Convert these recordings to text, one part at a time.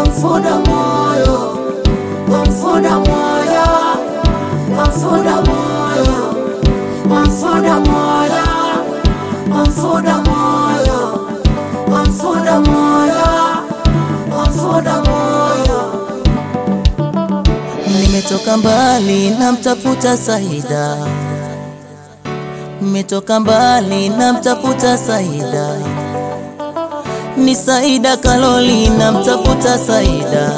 wamfuda moyo, wamfuda moyo, wamfuda moyo, wamfuda moyo, wamfuda moyo, wamfuda moyo, wamfuda moyo. Nimetoka mbali namtafuta Saida, nimetoka mbali namtafuta Saida, ni Saida Kaloli namtafuta Saida,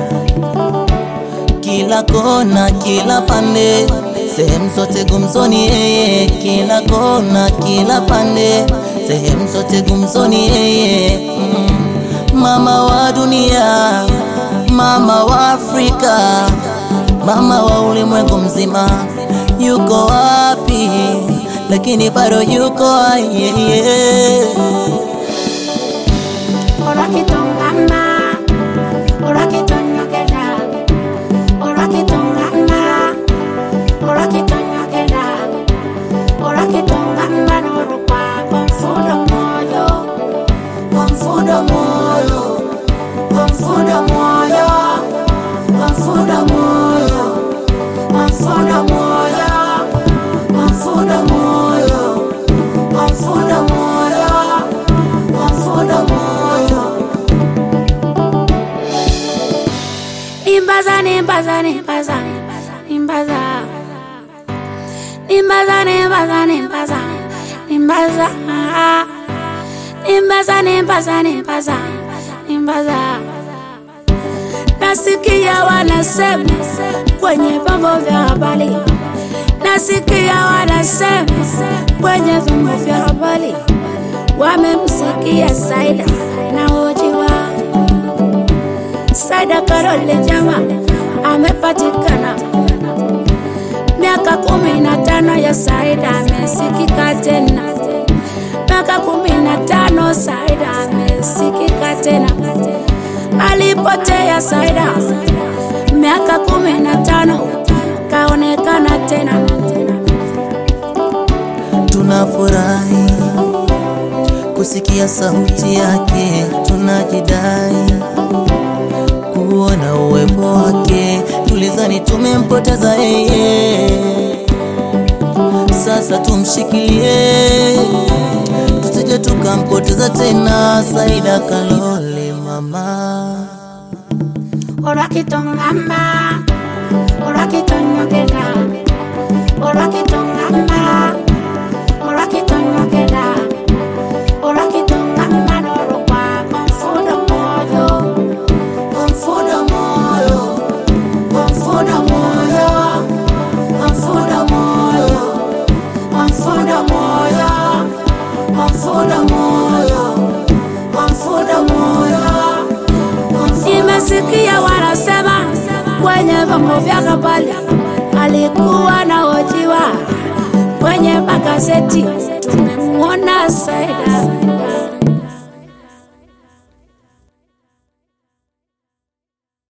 kila kona, kila pande, sehemu zote gumzoni yeye, kila kona, kila pande, sehemu zote gumzoni yeye mm. Mama wa dunia, mama wa Afrika, mama wa ulimwengu mzima, yuko wapi? Lakini bado yuko hai, yeah, yeah. Orakitongana, orakitonyokera, orakitongana, orakitonyokera, orakitongana n'olukwa wamfuda moyo, wamfuda moyo, wamfuda moyo, wamfuda moyo, wamfuda moyo, wamfuda moyo, wamfuda moyo, wamfuda moyo. Nimbaza, nimbaza, nimbaza, nimbaza, nimbaza, nimbaza, nimbaza, nimbaza, nimbaza, nimbaza, nimbaza, nimbaza. Nasikia wanasema kwenye vyombo vya habari, nasikia wanasema kwenye vyombo vya habari, wamemsikia Saida na hojiwa Saida Karole Jama amepatikana, miaka kumi na tano ya Saida amesikika tena, miaka kumi na tano Saida amesikika tena, alipotea Saida miaka kumi na tano kaonekana tena. Tunafurahi kusikia sauti yake, tunajidai kuona uwepo wake. Tulizani tumempoteza yeye, sasa tumshikilie, tusije tukampoteza tena. Saida Kalole mama Orakitongamba, orakitonyokera, orakitongamba, orakitonyokera, orakitongamba n'olukwa wamfuda moyo, wamfuda moyo, wamfuda moyo, wamfuda moyo, wamfuda moyo, wamfuda moyo, wamfuda moyo. Nimesikia wanasema kwenye vyombo vya habari alikuwa na hojiwa kwenye magazeti, tumemwona Saida